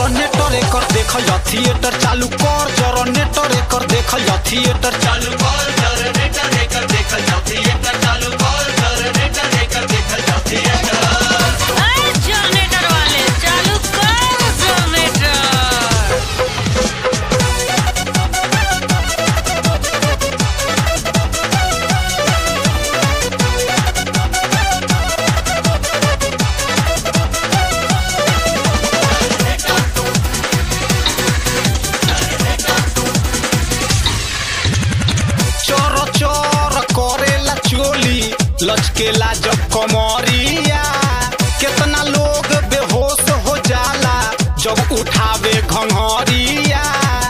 generator एकर देखल जा theatre चालू कर जनरेटर एकर देखल जा थिएटर चालू कर जनरेटर एकर देखल जाओ थिएटर चालू कर जनरेटर एकर देखल जाओ थिएटर अरे जनरेटर वाले चालू कर जनरेटर चोर चोर करेला चोली लचकेला जब कमरिया कितना लोग बेहोश हो जाला जब उठावे घंघरिया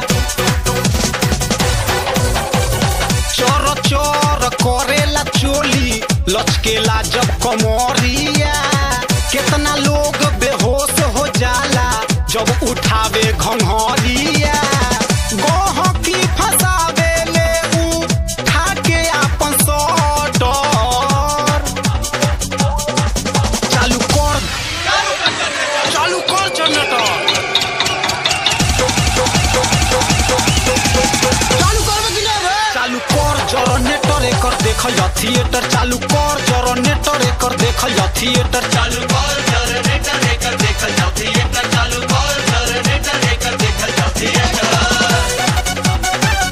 चोर चोर करेला चोली लचकेला जब कमरिया कितना लोग बेहोश हो जाला जब उठावे घंघरिया गहकी फसावे ले उ ठाके आपन सटर चालू कर चालू कर जनरेटर चालू कर जनरेटर एकर देखल जा थिएटर चालू कर जनरेटर एकर देखल जा थिएटर चालू कर जनरेटर एकर देखल जाओ थिएटर चालू कर जनरेटर एकर देखल जाओ थिएटर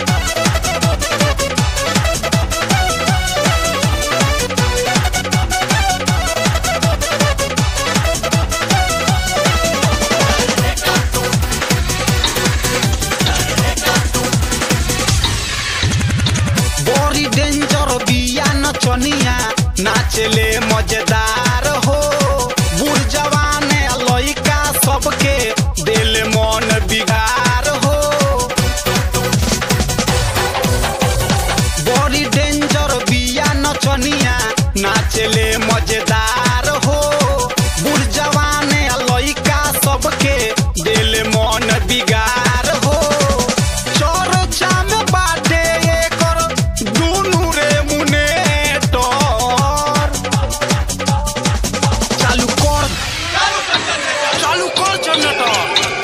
बड़ी डेंजर बिया नचनिया नाचले मजेदार हो बूढ़ जवान लइका सबके दिल मन बिगार हो बड़ी डेंजर बिया नचनिया नाचले मजेदार हो बूढ़ जवान लइका सबके दिल मन बिगार हो चर्चा में बाटे एकर दुनू रे मुनेटर चालू कर चालू कर जनरेटर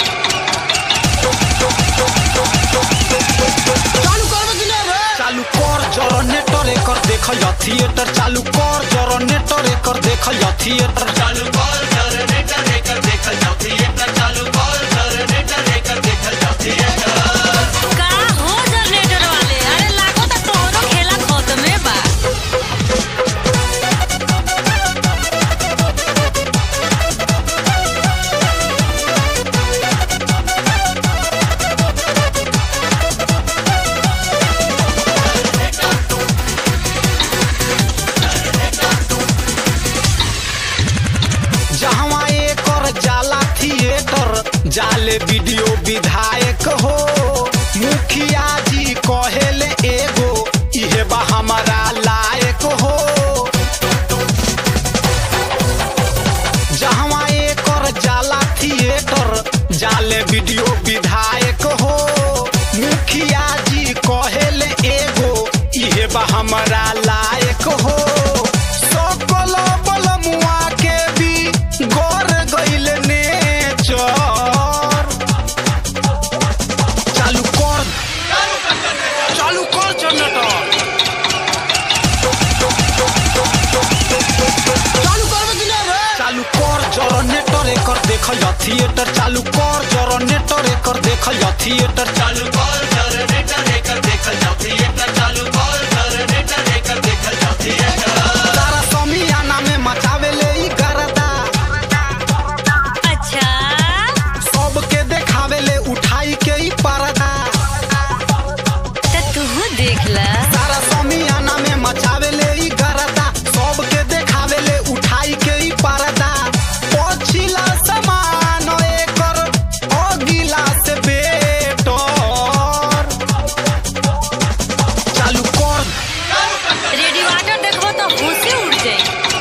चालू कर जनरेटर एकर देखल जा थिएटर चालू कर जनरेटर एकर देखल जा थिएटर चालू कर जनरेटर एकर देखल जाओ थिएटर चालू कर जनरेटर एकर देखल जाओ थिएटर का हो जनरेटर वाले अरे लागो त तोहरो खेला खत्मे बा जहवा एकर जाला थिएटर जाले वीडियो विधायक हो मुखिया जी कहेले एगो इहे बा हमारा लायक हो जहवा एकर जाला थिएटर जाले वीडियो विधायक हो मुखिया जी कहेले एगो इहे बा हमारा लायक हो सकल बलमुआ के भी गोर गइल नेचर चालू कर चालू कर जनरेटर चालू कर जनरेटर एकर देखल जा थिएटर चालू कर जनरेटर एकर देखल जा थिएटर चालू कर जनरेटर एकर देखल जाओ थिएटर चालू कर जनरेटर एकर देखल जाओ थिएटर तारा समियाना में मचावे ले ई गरदा अच्छा सबके देखावे ले उठाई के ई पर्दा त तू देख ला तारा समियाना में मचावे ले ई गरदा सबके देखावे ले उठाई के ई पर्दा पछिला समान एकर अगिला से बेटर चालू कर रेडिएटर देखबो तो होशे उड़ जाई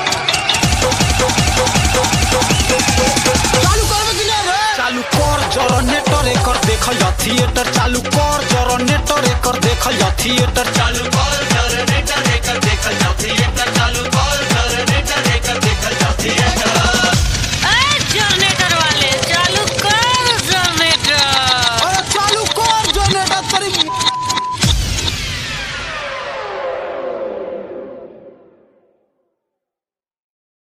चालू कर जनरेटर एकर देखल जा थिएटर चालू कर जनरेटर एकर देखल जा थिएटर चालू कर जनरेटर एकर देखल जाओ